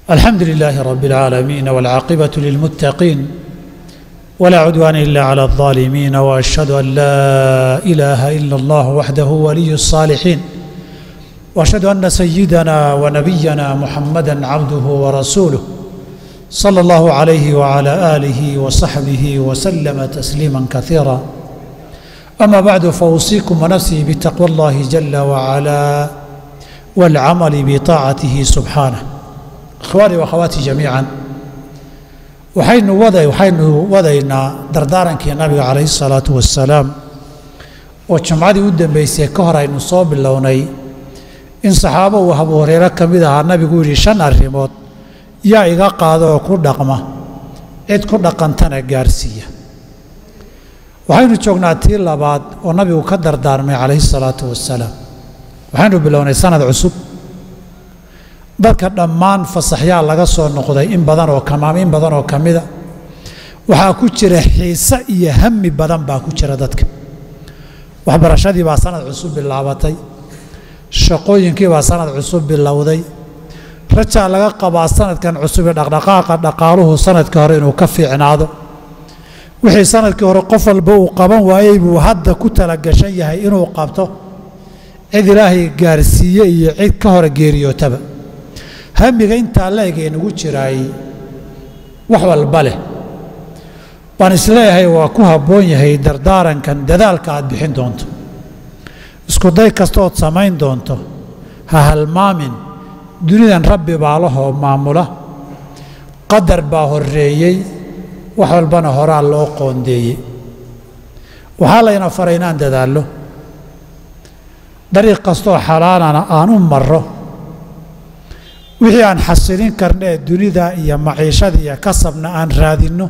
الحمد لله رب العالمين والعاقبة للمتقين ولا عدوان إلا على الظالمين وأشهد أن لا إله إلا الله وحده ولي الصالحين وأشهد أن سيدنا ونبينا محمدا عبده ورسوله صلى الله عليه وعلى آله وصحبه وسلم تسليما كثيرا أما بعد فأوصيكم ونفسي بتقوى الله جل وعلا والعمل بطاعته سبحانه ikhwaanii wakhawaatii jamiican waxaynu wada waxaynu wadaynaa dardaarankii nabiga calayhi salaatu wassalaam oo jumcadii u dambaysay ka hor aynu soo bilownay in saxaabo uu abu hureyre ka mid ahaa nabigu yidhi shan arrimood yaa iga qaada oo ku dhaqma cid ku dhaqantana gaarsiiya waxaynu joognaa tii labaad oo nabigu ka dardaarmay calayhi salaatu wassalaam waxaynu bilownay sanad cusub dadka dhammaan fasaxyaa laga soo noqday in badan oo kamaam in badan oo ka mida waxaa ku jira xiise iyo hami badan baa ku jira dadka waxbarashadii baa sanad cusub bilaabatay shaqooyinkii baa sanad cusub bilowday rajaa laga qabaa sanadkan cusub ee dhaqdhaqaaqa dhaqaaluhu sanadkii hore inuu ka fiicnaado wixii sanadkii hore qof walba uu qaban waayey buu hadda ku talagashan yahay inuu qabto cid ilaahay gaarsiiye iyo cid ka hore geeriyootaba hamiga intaa la-eg ee nagu jiraay wax walba leh baan isleeyahay waa ku habboon yahay dardaarankan dadaalka aad bixin doonto iskuday kastood samayn doonto ha halmaamin dunidan rabbi baa lahoo maamula qadar baa horreeyey wax walbana horaa loo qoondeeyey waxaa layna faray inaan dadaallo dariiq kastoo xalaalana aan u marro wixii aan xasilin karna ee dunida iyo maciishada iyo kasabna aan raadinno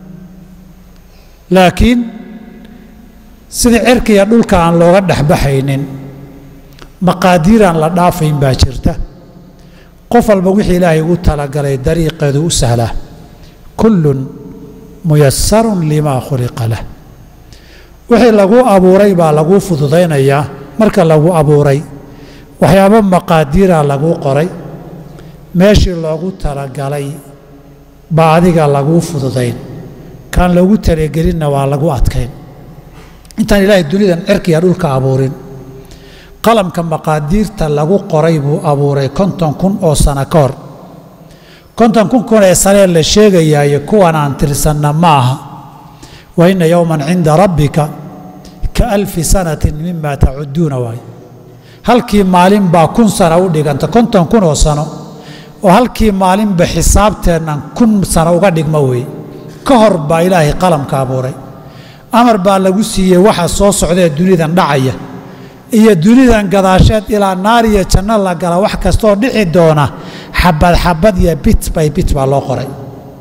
laakiin sida cirka iyo dhulka aan looga dhexbaxaynin maqaadiiraan la dhaafayn baa jirta qof walba wixii ilaahay ugu talagalay dariiqeedu u sahlaa kullun muyasarun limaa khuliqa lah wixii lagu abuuray baa laguu fududaynayaa marka lagu abuuray waxyaabo maqaadiiraa laguu qoray meeshii loogu talagalay baa adiga laguu fududayn kaan loogu talagelinna waa lagu adkayn intaan ilaahay dunidan cirkiya dhulka abuurin qalamka maqaadiirta lagu qoray buu abuuray konton kun oo sano ka hor konton kun kun ee sanee la sheegayaayo kuwan aan tirsanna ma aha wa inna yowman cinda rabbika ka alfi sanatin mima tacuduuna waay halkii maalin baa kun sano u dhiganta konton kun oo sano oo halkii maalinba xisaabteennan kun sano uga dhigma weeye ka hor baa ilaahay qalamka abuuray amar baa lagu siiyey waxa soo socdaee dunidan dhacaya iyo dunidan gadaasheed ilaa naar iyo janno la gala wax kastooo dhici doona xabad xabad iyo bit bay bit baa loo qoray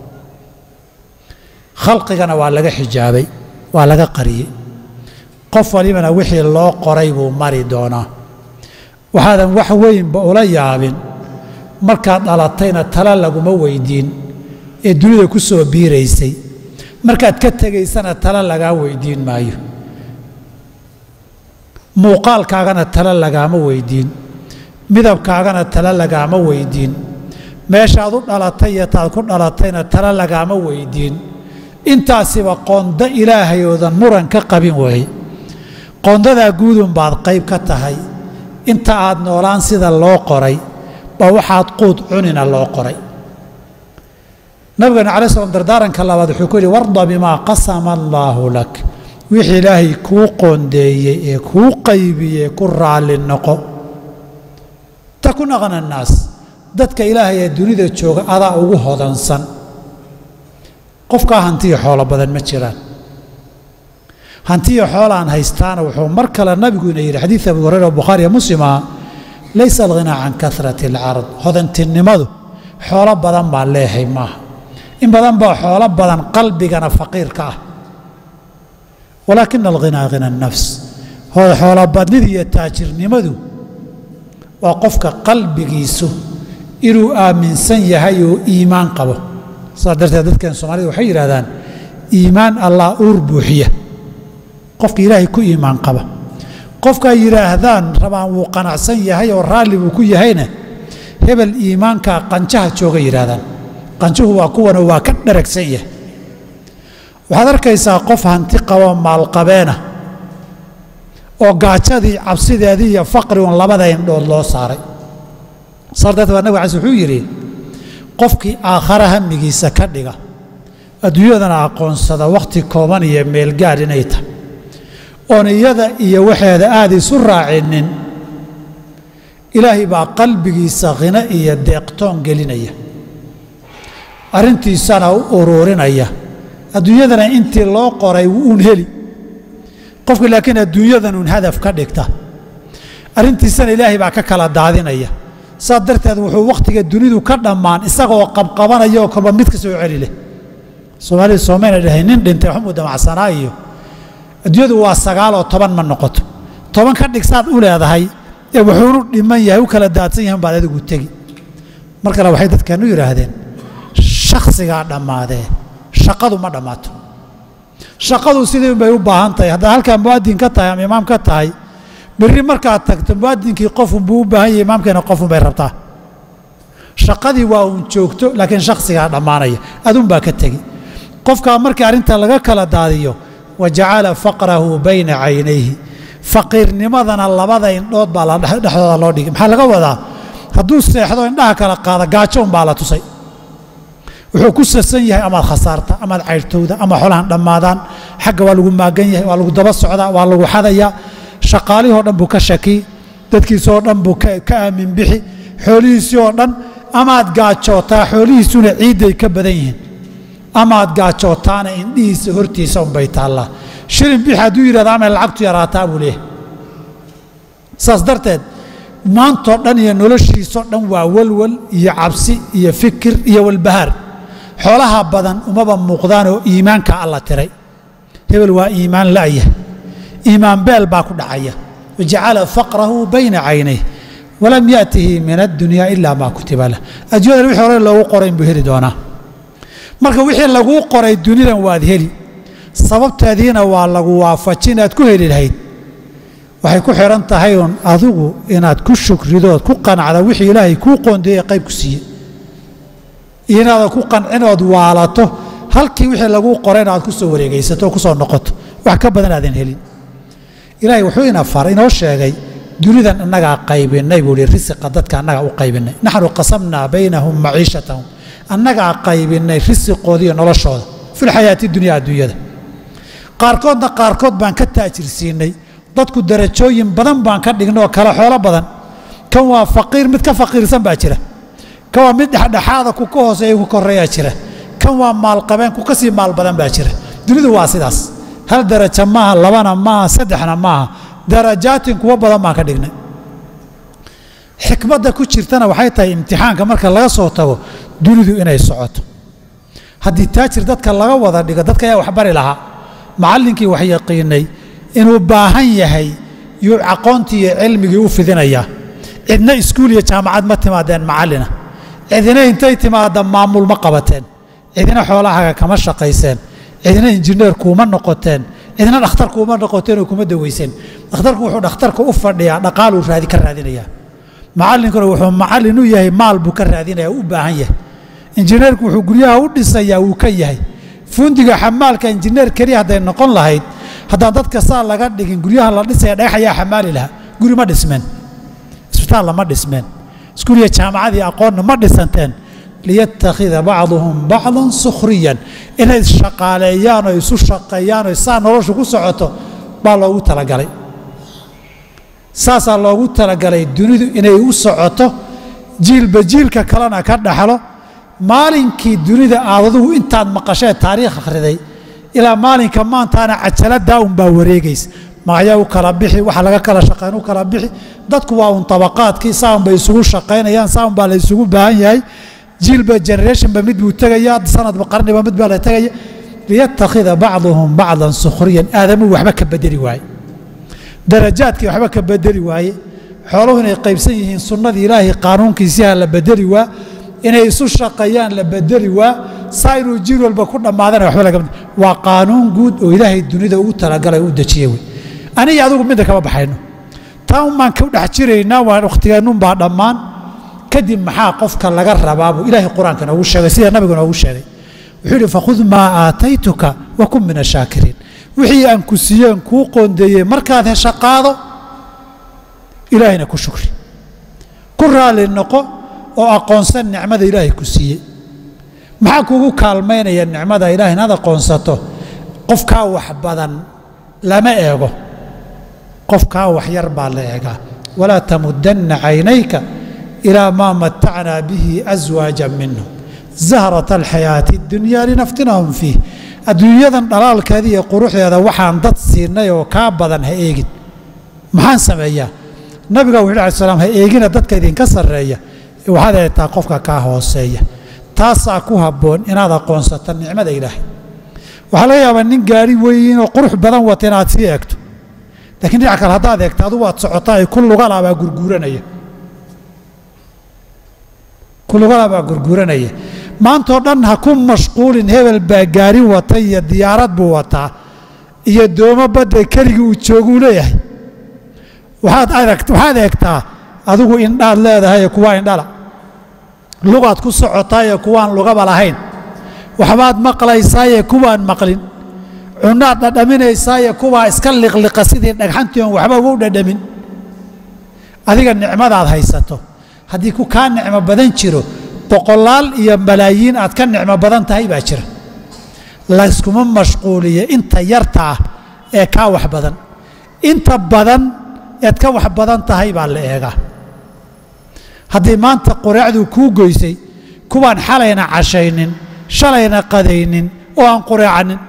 khalqigana waa laga xijaabay waa laga qariyey qof walibana wixii loo qoray buu mari doonaa waxaadan wax weynba ula yaabin markaad dhalatayna tala laguma weydiin ee dunida ku soo biiraysay markaad ka tegaysana tala lagaa weydiin maayo muuqaalkaagana tala lagaama weydiin midabkaagana tala lagaama weydiin meeshaad u dhalatay iyo taad ku dhalatayna tala lagaama weydiin intaasiba qondo ilaahay oodan muran ka qabin weeye qoondadaa guudun baad qayb ka tahay inta aad noolaan sida loo qoray baa waxaad quud cunina loo qoray nabigana calayi slam dardaaranka labaad wuxuu ku yidhi warda bimaa qasama allaahu lak wixii ilaahay kuu qoondeeyey ee kuu qaybiyey ku raalli noqo takun aqna annaas dadka ilaahay ee dunida jooga adaa ugu hodansan qofkaa hantiyo xoolo badan ma jiraan hantiyo xoolaan haystaana wuxuu mar kale nabiguina yidhi xadiid abu hureyra oo bukhaariya muslim aha laysa alghinaa can karati alcarad hodantinimadu xoolo badan baa leehay maaha in badan baa xoolo badan qalbigana faqiirka ah walaakina alghinaa hina annafs xoolobadnida iyo taajirnimadu waa qofka qalbigiisu inuu aaminsan yahay oo iimaan qabo saas darteed dadkeen soomaalida waxay yidhahdaan iimaan allah uur buuxiya qofka ilaahay ku iimaan qaba qofka ay yidhaahdaan rabaan wuu qanacsan yahay oo raalli buu ku yahayna hebel iimaankaa qanjaha jooga yidhaahdaan qanjuhu waa kuwana waa ka dharagsan yahay waxaad arkaysaa qof hanti qabo maalqabeena oo gaajadii cabsideedii iyo faqri un labada indhood loo saaray saar darteed baa nabig cas wuxuu yidhi qofkii aakhara hamigiisa ka dhiga adduunyadana aqoonsada wakhti kooban iyo meelgaadh inay tahay oon iyada iyo waxeeda aada isu raacinin ilaahay baa qalbigiisa khino iyo deeqtoon gelinaya arrintiisana u uruurinaya adduunyadana intii loo qoray uun heli qofka laakiin adduunyadan uun hadaf ka dhigta arrintiisana ilaahay baa ka kala daadinaya saas darteed wuxuu wakhtiga dunidu ka dhammaan isagoo qabqabanaya oo kolba mid ka soo celi leh soomaalida soomayna dhahay nin dhintay waxmuu damacsanaa iyo adduunyadu waa sagaal oo toban ma noqoto toban ka dhig saad u leedahay ee wuxuunu dhiman yahay u kala daadsan yahan baad adigu tegi mar kale waxay dadkeenu yidhaahdeen shakhsigaa dhammaadee shaqadu ma dhammaato shaqadu sidii bay u baahan tahay haddaad halkaa mu'adin ka tahay ama imaam ka tahay berri markaad tagto mu'adinkii qofunbuu u baahan yahay imaamkeena qofun bay rabtaa shaqadii waa uun joogto laakiin shakhsigaa dhammaanaya adunbaa ka tegi qofkaa markii arrinta laga kala daadiyo wa jacala faqrahu bayna caynayhi faqiirnimadana labada indhood baa dhexdooda loo dhigay maxaa laga wadaa hadduu seexdo indhaha kala qaada gaajo unbaa la tusay wuxuu ku sasan yahay amaad khasaarta amaad cayrtowda ama xolahan dhammaadaan xagga waa lagu maagan yahay waa lagu daba socdaa waa lagu xadayaa shaqaalihii oo dhan buu ka shaki dadkiisi oo dhan buu ka aamin bixi xoolihiisii oo dhan amaad gaajootaa xoolihiisuna ciidday ka badan yihiin amaad gaajootaana indhihiisa hortiisa unbay taallaa shilin bixi hadduu yidhahda amay lacagtu yaraataa buu leeyahay saas darteed maantoo dhan iyo noloshiisoo dhan waa walwal iyo cabsi iyo fikir iyo walbahaar xoolaha badan umaba muuqdaan oo iimaanka alla tiray hebel waa iimaan la'ya iimaan beel baa ku dhacaya wajacala faqrahu bayna caynayh walam yaatihi min addunyaa ilaa maa kutiba lah adduunyada wixii hore loogu qoray inbuu heli doonaa marka wixii laguu qoray dunidan waad heli sababteediina waa lagu waafajin inaad ku heli lahayd waxay ku xidhan tahay uun adigu inaad ku shukridood ku qanacda wixii ilaahay kuu qoondeeyey qayb ku siiye iyo inaadan ku qancinood waalato halkii wixii laguu qoray inaad ku soo wareegaysato oo ku soo noqoto wax ka badan aadan helin ilaahay wuxuu ina faray inoo sheegay dunidan innagaa qaybinay buu ihi risiqa dadka annagaa u qaybinay naxnu qasamnaa baynahum maciishatahum annagaa qaybinay risiqoodiiyo noloshooda filxayaati dunya adduunyada qaarkoodna qaarkood baan ka taajirsiinay dadku darajooyin badan baan ka dhignay oo kale xoolo badan kan waa faqiir mid ka faqiirsan baa jira kan waa mid dhexdhexaada ku ka hooseeya ku koreeyaa jira kan waa maalqabeen ku ka sii maal badan baa jira dunidu waa sidaas hal darajo maaha labana maaha saddexna maaha darajaatin kuwo badan baan ka dhignay xikmadda ku jirtana waxay tahay imtixaanka marka laga soo tago dunidu inay socoto haddii taajir dadka laga wada dhigo dadka ayaa wax bari lahaa macallinkii wax yaqiinay inuu baahan yahay yuu aqoontii iyo cilmigii u fidinayaa cidna iskuul iyo jaamacad ma timaadeen macallina cidina intay timaadda maamul ma qabateen cidina xoolahaaga kama shaqayseen cidina injineer kuuma noqoteen cidina dhakhtar kuuma noqoteen oo kuma daweyseen dhakhtarku wuxuu dhakhtarka u fadhiyaa dhaqaaluu raadi ka raadinayaa macallinkuna wuxuu macallin u yahay maal buu ka raadinaya u baahan yahay injineerku wuxuu guryaha u dhisayaa wuu ka yahay fundiga xamaalka injineer keliya hadday noqon lahayd haddaan dadka saa laga dhigin guryaha la dhisaya dhagax ayaa xamaali lahaa guri ma dhismeen isbitaalla ma dhismeen iskuuliya jaamacadii aqoonna ma dhisanteen liyattakhida bacduhum bacdan sukhriyan inay shaqaaleeyaan oo isu shaqeeyaan oo saa noloshu ku socoto baa loogu talagalay saasaa loogu talagalay dunidu inay u socoto jiilba jiilka kalena ka dhaxlo maalinkii dunida aad adugu intaad maqashee taariikh akhriday ilaa maalinka maantaana cajaladaa unbaa wareegaysa magacyaa u kala bixi waxa laga kala shaqayn u kala bixi dadku waa un tabaqaadkii saaun bay isugu shaqaynayaan saaun baa la isugu baahan yahay jiilba generationba mid buu tegaya sanadba qarniba mid baa la tegaya liyattakhida bacduhum bacdan sukhriyan aadamuu waxba ka bedeli waaye darajaadkii waxba ka bedeli waaye xooluhu inay qaybsan yihiin sunnadii ilaahay qaanuunkiisiha la bedeli waa inay isu shaqeeyaan la bedeli waa saa inuu jiil walba ku dhammaadana waxba laga waa qaanuun guud oo ilaahay dunida ugu talagalay u dejiyey wey aniga adigu midda kama baxayno taa un baan ku dhex jiraynaa waa wakhtigeennunbaa dhammaan kadib maxaa qofka laga rabaa buu ilaahay qur-aanka noogu sheegay sida nabigu noogu sheegay wuxuu yidhi fakhud maa aataytuka wa kun min ashaakiriin wixii aan ku siiyeen kuu qoondeeyey markaad hesha qaado ilaahayna ku shukri ku raalli noqo oo aqoonsan nicmada ilaahay ku siiyey maxaa kugu kaalmaynaya nicmada ilahay inaad aqoonsato qofkaa wax badan lama eego qofkaa wax yar baa la eegaa walaa tamudanna caynayka ilaa maa matacnaa bihi aswaaja minhum zahrata alxayaati اdunyaa linaftinahum fiih adduunyadan dhalaalkeeda iyo quruxdeeda waxaan dad siinay oo kaa badan ha eegin maxaan sameeyaa nabiga wuxu alai slam ha eegina dadka idinka sarreeya waxaad eegtaa qofka kaa hooseeya taasaa ku habboon inaad aqoonsato nicmada ilaahay waxaa laga yaabaa nin gaari weyn oo qurux badan wata inaad sii eegto lakiin dhinac kale haddaad eegto adugu waad socotaa ay ku lugalaa baa gurguuranaya ku lugalaa baa gurguuranaya maantao dhan ha ku mashquulin hebel baa gaari wata iyo diyaarad buu wataa iyo doomo badda keligii uu jooguu leeyahay waxaad eegtaa adigu indhaad leedahay ee kuwaa indhala lugaad ku socotaayee kuwaan lugaba lahayn waxbaad maqlaysaaye kuwaan maqlin cunaad dhadhaminaysaaye kuwaa iska liqliqa sidii dhagxantii oon waxba ugu dhadhamin adiga nicmadaad haysato haddii ku kaa nicmo badan jiro boqolaal iyo malaayiin aad ka nicmo badan tahay baa jira layskuma mashquuliyo inta yarta ah ee kaa wax badan inta badan eed ka wax badan tahay baa la eegaa haddii maanta qureecduu kuu goysay kuwaan xalayna cashaynin shalayna qadaynin oo aan qureecanin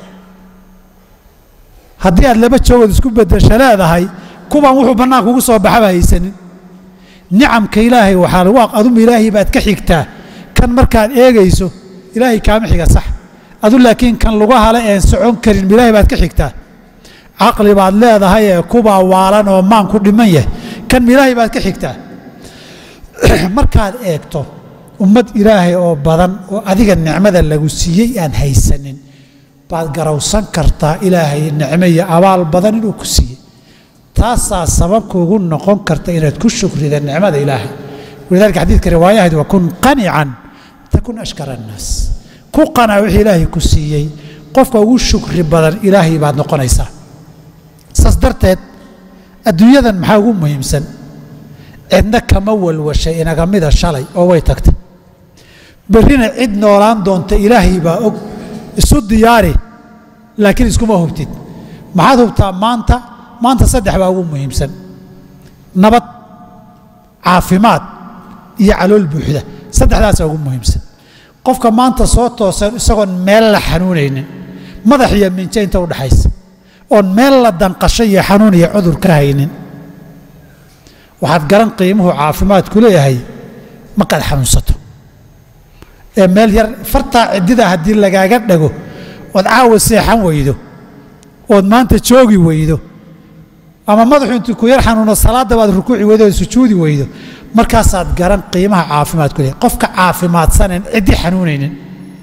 haddii aad laba joogood isku beddesha leedahay kuwaan wuxuu bannaanka ugu soo baxaba haysanin nicamka ilaahay waxaa aduma ilaahay baad ka xigtaa kan markaad eegayso ilaahay kaama xiga sax adu laakiin kan luga hale een socon karin ilaahay baad ka xigtaa caqli baad leedahay ee kubaa waalan oo maan ku dhiman yahay kan ilaahay baad ka xigtaa markaad eegto ummad ilaahay oo badan oo adiga nicmada lagu siiyey aan haysanin baad garawsan kartaa ilaahay nicmo iyo abaal badan inuu ku siiyey taasaa sababkuugu noqon karta inaad ku shukrida nicmada ilaahay walidaalika xadiidka riwaayahayd wa kun qanican takun ashkara annaas ku qanaa wixii ilaahay ku siiyey qofka ugu shukri badan ilaahay baad noqonaysaa saas darteed adduunyadan maxaa ugu muhiimsan cidna kama walwashay inagamida shalay oo way tagtay berrina cid noolaan doonta ilaahay baa og isu diyaari laakiin iskuma hubtid maxaad hubtaa maanta maanta saddex baa ugu muhiimsan nabad caafimaad iyo calool buuxda saddexdaasaa ugu muhiimsan qofka maanta soo toosan isagoon meel la xanuunaynin madax iyo minjo inta udhaxaysa oon meel la danqasho iyo xanuun iyo cudur ka haynin waxaad garan qiimuhu caafimaadku leeyahay markaad xanuunsato ee meel yar fartaa ciddida haddii lagaaga dhago ood caawa seexan weydo ood maanta joogi weydo ama madaxu intuu ku yar xanuuno salaadda baad rukuuci weydo ood sujuudi weydo markaasaad garan qiimaha caafimaadku leeyahay qofka caafimaadsaneen ciddi xanuunaynin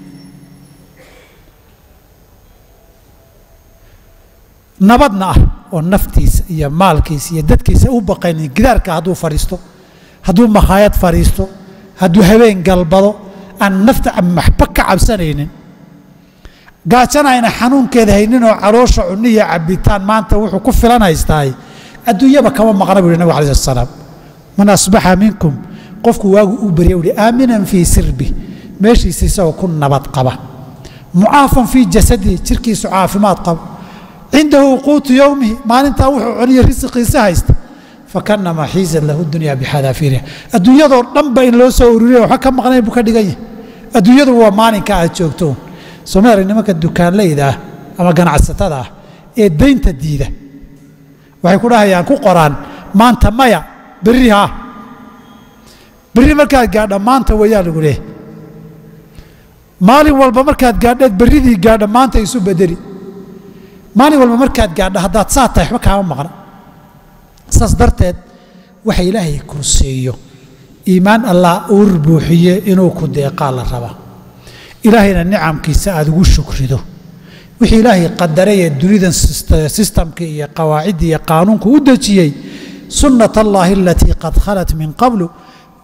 nabadna ah oo naftiisa iyo maalkiisa iyo dadkiisa u baqaynin gidaarka hadduu fadhiisto hadduu makhaayad fadhiisto hadduu habeen galbado aan nafta maxba ka cabsanaynin gaajana ayna xanuunkeeda hayninoo caloosha cunni iyo cabitaan maanta wuxuu ku filan haystaay adduunyaba kama maqna bu yhi nabig alai slat salaam man asbaxa minkum qofku waagu u barya uhi aaminan fii sirbi meeshiisa isagoo ku nabad qaba mucaafan fii jasadihi jirkiisu caafimaad qaba cindahu quutu yowmihi maalintaa wuxuu cuniyo risiqiisa haysta fakanamaa xiizat lahu dunya bixadaafiiriha adduunyadoo dhanba in loo soo ururiya waxba ka maqnayn buu ka dhigan yahay adduunyadu waa maalinka aad joogto somaali nimanka dukaanlayda ah ama ganacsatada ah ee daynta diida waxay ku dhahayaan ku qoraan maanta maya berri haa berri markaad gaadha maanta wayaa lagu leehay maalin walba markaad gaadheed berridii gaadha maanta isu bedeli maalin walba markaad gaadho haddaad saa tahay waxba kaama maqna saas darteed waxa ilaahay ku siiyo iimaan allah uur buuxiye inuu ku deeqaa la rabaa ilaahayna nicamkiisa aad ugu shukrido wixii ilaahay qadaray ee dunidan sistamka iyo qawaacidda iyo qaanuunku u dejiyey sunnat allaahi alatii qad khalat min qablu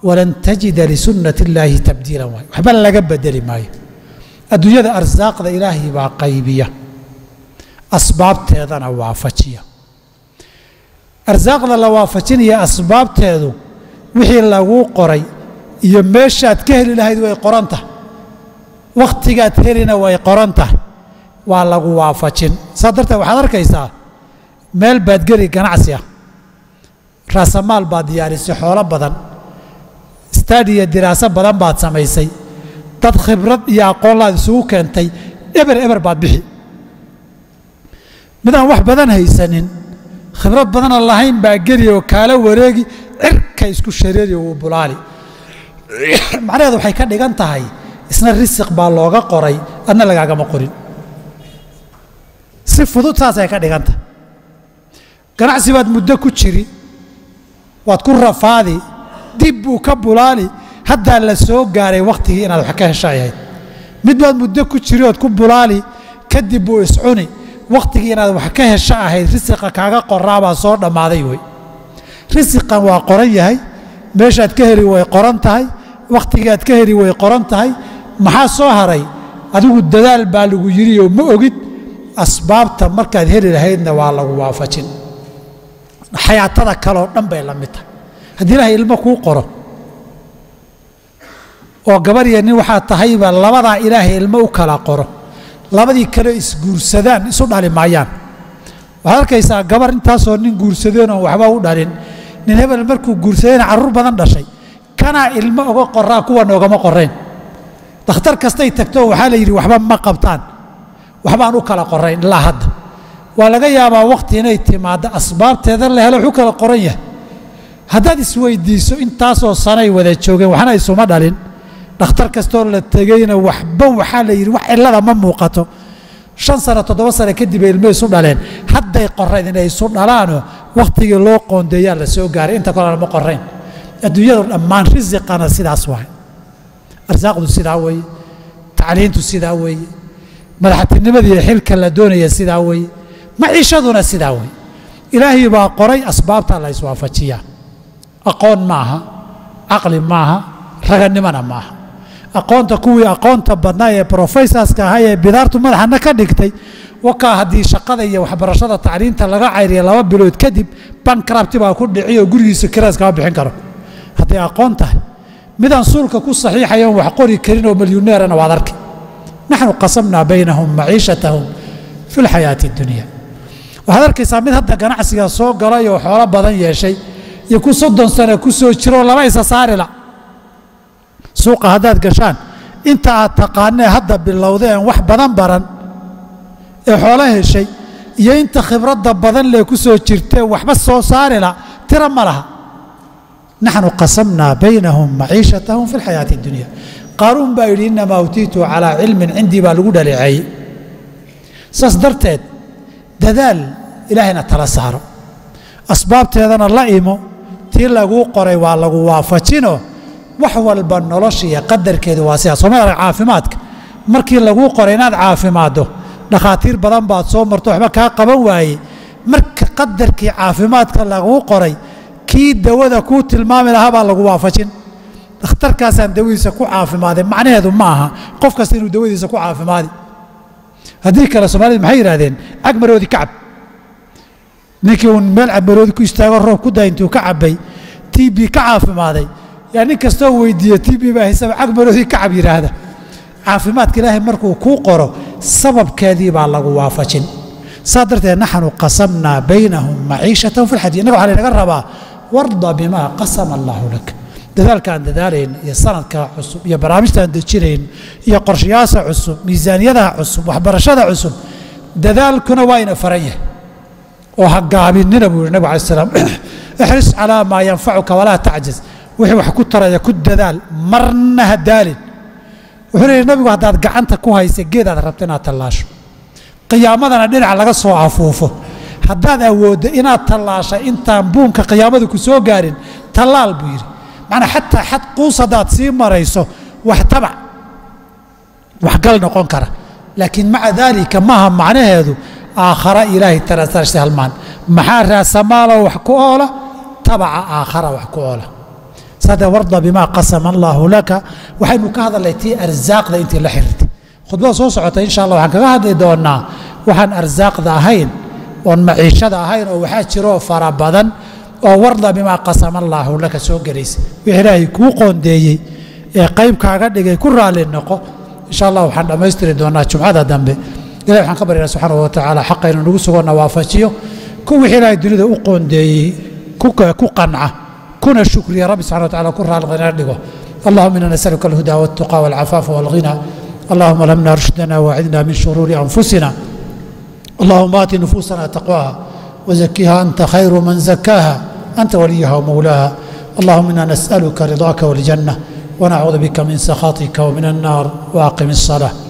walan tajida lisunnati illaahi tabdiilan waayo waxba laga bedeli maayo adduunyada arsaaqda ilaahay baa qaybiya asbaabteedana waafajiya arsaaqda la waafajinaya asbaabteedu wixii laguu qoray iyo meeshaad ka heli lahayd way qoran tahay wakhtigaad helina way qoran tahay waa lagu waafajin saa darteed waxaad arkaysaa meel baad geli ganacsi ah raasamaal baad diyaarisay xoolo badan stadiya diraaso badan baad samaysay dad khibrad iyo aqoonlaad isugu keentay eber eber baad bixi midaan wax badan haysanin khibrad badana lahayn baa geli oo kaala wareegi cirka isku shareeri wuu bulaali macnaheedu waxay ka dhigan tahay isna risiq baa looga qoray adna lagaagama qorin si fudud saasay ka dhigan tahay ganacsi baad muddo ku jiri waad ku rafaadi dib buu ka bulaali haddaa la soo gaaray wakhtigii inaad wax ka heshay ahayd mid baad muddo ku jiri ood ku bulaali kadib buu iscuni wakhtigii inaad wax ka hesho ahayd risiqa kaaga qoraabaa soo dhammaaday wey risiqan waa qoran yahay meeshaad ka heli way qoran tahay wakhtigaad ka heli way qoran tahay maxaa soo haray adigu dadaal baa lagu yidhi oo ma ogid asbaabta markaad heli lahaydna waa lagu waafajin xayaatada kaleoo dhan bay la mid tahay haddii ilaahay ilmo kuu qoro oo gabar iyo nin waxaa tahayba labadaa ilaahay ilmo u kala qoro labadii kale isguursadaan isu dhali maayaan waxaad arkaysaa gabar intaasoo nin guursadeen oon waxba u dhalin nin hebel markuu guursadayna carruur badan dhashay kanaa ilmo oga qoraa kuwan ogama qorayn dakhtar kastay tagto waxaa la yidhi waxba ma qabtaan waxbaan u kala qorayn ilaa hadda waa laga yaabaa wakhti inay timaaddo asbaabteeda la helo wuxuu kala qoran yahay haddaad isweydiiso intaasoo sanay wada joogeen waxna isuma dhalin dhakhtar kastoo la tegeyna waxba waxaa la yidhi wax cillada ma muuqato shan sano toddoba sano kadib ay ilmo isu dhaleen hadday qorayn inay isu dhalaanoo wakhtigii loo qoondeeyaa la soo gaaray inta kalena ma qorayn adduunyadu dhammaan risiqana sidaas waay arsaaqdu sidaa weeye tacliintu sidaa weeye madaxtinimadiiyo xilka la doonaya sidaa weeye maciishaduna sidaa weeye ilaahay baa qoray asbaabta la iswaafajiyaa aqoon maaha caqli maaha raganimona maaha aqoonta kuwii aqoonta badnaa ee brofesorska ahaa ee bidaartu madaxana ka dhigtay wakaa haddii shaqada iyo waxbarashada tacliinta laga cayriya laba bilood kadib bankrabti baa ku dhici oo gurigiisa kiraas kama bixin karo hadday aqoon tahay midaan suulka ku saxiixayo on wax qori karin oo milyuneerana waad arki naxnu qasamnaa baynahum maciishatahum fi lxayaati اdunya waxaad arkaysaa mid hadda ganacsiga soo galay oo xoolo badan yeeshay iyo ku soddon sano ku soo jiroo laba isa saarila suuqa haddaad gashaan inta aad taqaanee hadda bilowda een wax badan baran ee xoolo heshay iyo inta khibradda badan lee ku soo jirtee waxba soo saarila tira ma laha naxnu qasamnaa baynahum maciishatahum fi lxayaati اdunya qaaruun baa yidhi inamaa utiitu calaa cilmin cindii baa lagu dhaleeceeyey saas darteed dadaal ilaahayna tala saaro asbaabteedana la imo tii laguu qoray waa lagu waafajino wax walba nolosha iyo qadarkeedu waa sidaas sooma arag caafimaadka markii laguu qoray inaad caafimaaddo dhakhaatiir badan baad soo marto waxba kaa qaban waayey marka qadarkii caafimaadka laguu qoray kii dawada kuu tilmaami lahaa baa lagu waafajin dhakhtarkaasaan dawadiisa ku caafimaaday macnaheedu ma aha qof kasta inuu dawadiisa ku caafimaadi haddii kale soomaalida maxay yidhahdeen cagmaroodi ka cab ninkii uun meel cagmaroodi ku istaago roob ku daa intuu ka cabbay t b ka caafimaaday yaa nin kastoo weydiiya t b baa haysaba cagmaroodi ka cab yidhaahda caafimaadka ilaahay markuu kuu qoro sababkeedii baa lagu waafajin saa darteed naxnu qasamnaa baynahum maciishatahum fi lxadiid innaga waxaa laynaga rabaa warda bimaa qasama allaahu lak dadaalkaan dadaalayn iyo sanadka cusub iyo barnaamijtaan dejinayn iyo qorshayaasha cusub miisaaniyadaha cusub waxbarashada cusub dadaalkuna waa ina faran yahay oo ha gaabinina buu yihi nabig alai slam ixris calaa maa yanfacuka walaa tacjiz wixii wax ku taraya ku dadaal marna ha daalin wuxuu leeyahy nabigu haddaad gacanta ku haysa geedaad rabta inaad tallaasho qiyaamadana dhinac laga soo afuufo haddaad awooddo inaad tallaasha intaan buunka qiyaamada ku soo gaarin tallaal buu yidhi macnaa xataa xad quus haddaad sii marayso wax tabac waxgal noqon kara laakiin maca daalika maaha macnaheedu aakhara ilaahay tarasarsi halmaan maxaa raasamaaloo wax ku oola tabaca aakhara wax ku oola sada warda bimaa qasama allaahu laka waxaynu ka hadalnay tii arsaaqda intii la xiriirtay khudbada soo socota insha allah waxaan kaga hadli doonaa waxaan arsaaqda ahayn oon maciishada ahayn oo waxaa jiroo fara badan oo warda bimaa qasama allaahu laka soo gelaysa wix ilaahay kuu qoondeeyey ee qayb kaaga dhigay ku raalli noqo insha allah waxaan dhammaystiri doonaa jumcada dambe ilahi waxaan ka baryana subxaana wa tacaala xaqa inuu nagu sugona waafajiyo ku wixii ilaahay dunida u qoondeeyey ku qanca kuna shukriya rabbi subxana wa tacala ku raalqina dhigo allahuma ina nasaluka alhuda waltuqa walcafaafa walghina allahuma lamna rushdana waacidna min shuruuri anfusina اللهم آت نفوسنا تقواها وزكها أنت خير من زكاها أنت وليها ومولاها اللهم إنا نسألك رضاك والجنة ونعوذ بك من سخطك ومن النار وأقم الصلاة